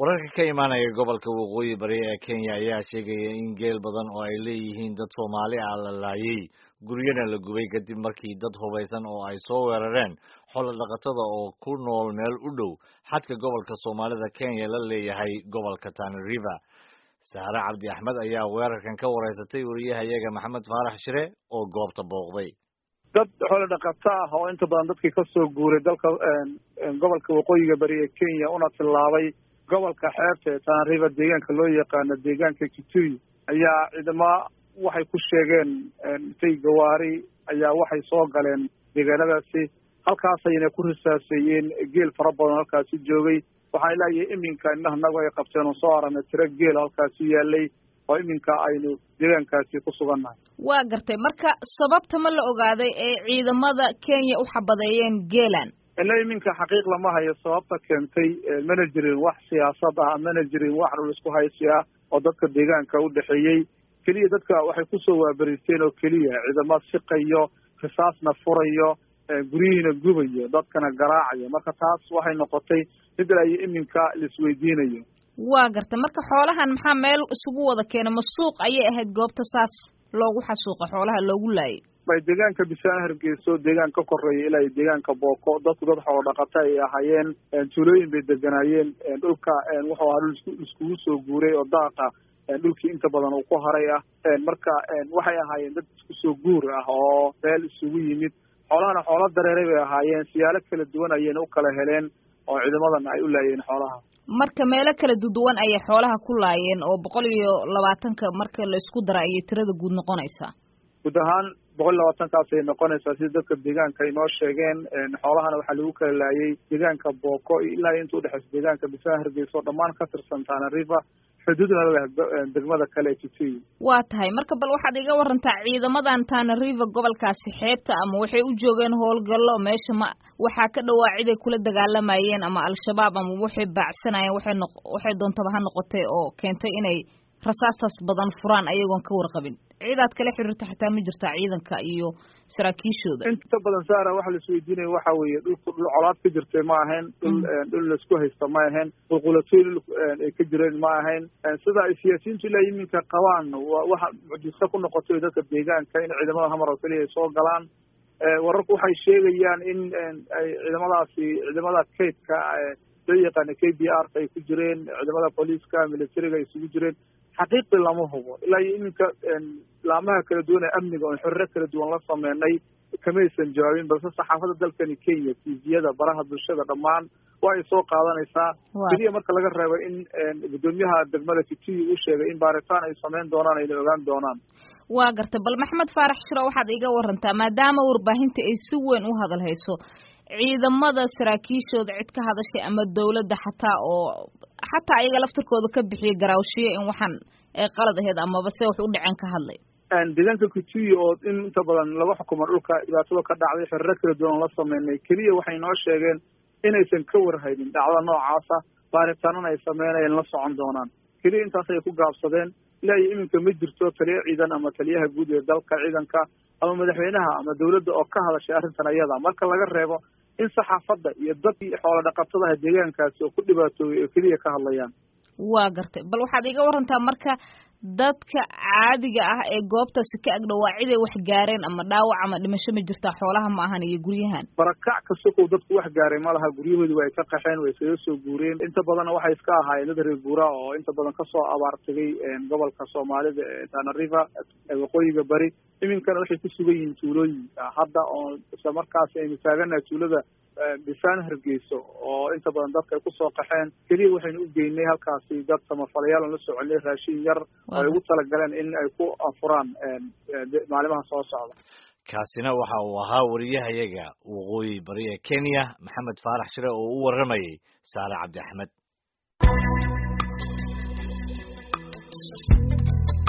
wararka ka imaanaya gobolka waqooyi bari ee kenya ayaa sheegaya in geel badan oo ay leeyihiin dad soomaali ah la laayay guryana la gubay kadib markii dad hubaysan oo ay soo weerareen xoolo dhaqatada oo ku nool meel u dhow xadka gobolka soomaalida kenya la leeyahay gobolka tana river sahre cabdi axmed ayaa weerarkan ka wareysatay wariyahayaga maxamed faarax shire oo goobta booqday dad xoolo dhaqato ah oo inta badan dadkii kasoo guuray dalka gobolka waqooyiga bari ee kenya una tillaabay gobolka xeebta ee tana river deegaanka loo yaqaano deegaanka kitui ayaa ciidamo waxay ku sheegeen intay gawaari ayaa waxay soo galeen deegaanadaasi halkaas ayna ku risaaseeyeen geel fara badan halkaasi joogay waxaan ilaayahay iminka indhaha nagu ay qabteen oo soo aragnay tiro geel halkaasi yaalay oo iminka aynu deegaankaasi ku sugannahay waa gartay marka sababta ma la ogaaday ee ciidamada kenya u xabadeeyeen geelan ila iminka xaqiiq lama hayo sababta keentay mana jirin wax siyaasad ah mana jirin wax dhul isku haysi ah oo dadka deegaanka u dhexeeyey keliya dadka waxay kusoo waabariisteen oo keliya ciidamo siqayo risaasna furayo guryihiina gubayo dadkana garaacayo marka taas waxay noqotay mid ilaayo iminka laisweydiinayo waa gartay marka xoolahan maxaa meel isugu wada keena ma suuq ayay ahayd goobta saas loogu xasuuqa xoolaha loogu laayay bay deegaanka bisaan hargeyso deegaan ka koreeya ilaa deegaanka booko dadku dad xoolo dhaqata ay ahaayeen tuulooyin bay deganaayeen dhulka wuxuu ahaa dhul iskugu soo guuray oo daaqa dhulkii inta badan uu ku haray ah marka waxay ahaayeen dad isku soo guur ah oo meel isugu yimid xoolahana xoolo dareeray bay ahaayeen siyaalo kala duwan ayayna u kala heleen oo ciidamadan ay u laayeen xoolaha marka meelo kala duduwan ayay xoolaha ku laayeen oo boqol iyo labaatanka marka la isku dara ayay tirada guud noqonaysaa guud ahaan boqol iyo labaatankaas ay noqonaysaa sida dadka deegaanka inoo sheegeen xoolahana waxaa lagu kala laayay deegaanka booko ilaa inta udhexeysa deegaanka bisaan hargeysa oo dhammaan ka tirsan tana river xuduudna leh degmada kale ee kitui waa tahay marka bal waxaad iga warantaa ciidamadan tana river gobolkaasi xeebta ama waxay u joogeen howlgallo meesha ma waxaa ka dhawaa ciday kula dagaalamayeen ama al-shabaab ama waxay baacsanayeen waxay noq waxay doontaba ha noqotay oo keentay inay rasaastaas badan furaan ayagoon ka warqabin ciidaad kala xiriirta xitaa ma jirtaa ciidanka iyo saraakiishooda inta badan saara waxa laisweydiinaya waxa weeye dhulku dhul colaad ka jirtay ma ahayn dhul dhul laisku haysta ma ahayn qulqulatooy dhul ay ka jireen ma ahayn sida ay siyaasiyiintu ilaa iminka qabaan waxa mucjiso ku noqotay dadka deegaanka in ciidamada hamar oo keliya ay soo galaan wararku waxay sheegayaan in ay ciidamadaasi ciidamada kaydka loo yaqaana k b r ay ku jireen ciidamada booliiska militariga ay isugu jireen xaqiiqi lama hubo ilaa iyo iminka laamaha kala duwan ee amniga oon xoriro kala duwan la sameynay kamaysan jawaabin balse saxaafadda dalkani kenya tviyada baraha bulshada dhammaan waa ay soo qaadanaysaa keliya marka laga reebo in guddoomiyaha degmada kitui uu sheegay in baaritaan ay sameyn doonaan ayna ogaan doonaan waa gartay bal maxamed faarax shiro waxaad iga warantaa maadaama warbaahinta ay si weyn u hadal hayso ciidamada saraakiishooda cid ka hadashay ama dawladda xataa oo xataa ayaga laftarkooda ka bixiya garaawshiyo in waxaan ay qalad aheyd amaba se wax u dhaceen ka hadlay deegaanka kitui oo in inta badan laga xukumo dhulka dhibaatada ka dhacday xeriro kala duwan la sameynay keliya waxay noo sheegeen inaysan ka warhaynin dhacdada noocaasa baaritaanana ay sameynayeen la socon doonaan keliya intaas ay ku gaabsadeen ilaa iyo iminka ma jirto taliya ciidan ama taliyaha guud ee dalka ciidanka ama madaxweynaha ama dawladda oo ka hadashay arrintan ayada marka laga reebo in saxaafadda iyo dadkii xoolo dhaqatadaha deegaankaasi oo ku dhibaatoobay oo keliya ka hadlayaan waa gartay bal waxaad iga warantaa marka dadka caadiga ah ee goobtaasi ka agdhowaa ciday wax gaareen ama dhaawac ama dhimasho ma jirtaa xoolaha ma ahan iyo guryahan barakac kastokow dadku wax gaaray ma laha guryahoodi waa ay ka qaxeen way iskaga soo guureen inta badanna waxay iska ahaayeen dad reer guura oo inta badan kasoo abaar tegay gobolka soomaalida ee tana river waqooyiga bari iminkana waxay ku sugan yihiin tuulooyinka hadda oo isla markaasi aynu taaganahay tuulada bisaan hargeyso oo inta badan dadka ay kusoo qaxeen keliya waxaynu u geynay halkaasi dad samafalayaal aan la soconay raashin yar oo ay ugu talagaleen in ay ku anfuraan maalimaha soo socda kaasina waxa uu ahaa wariyahayaga waqooyi bari ee kenya maxamed faarax shire oo u warramayay saale cabdi axmed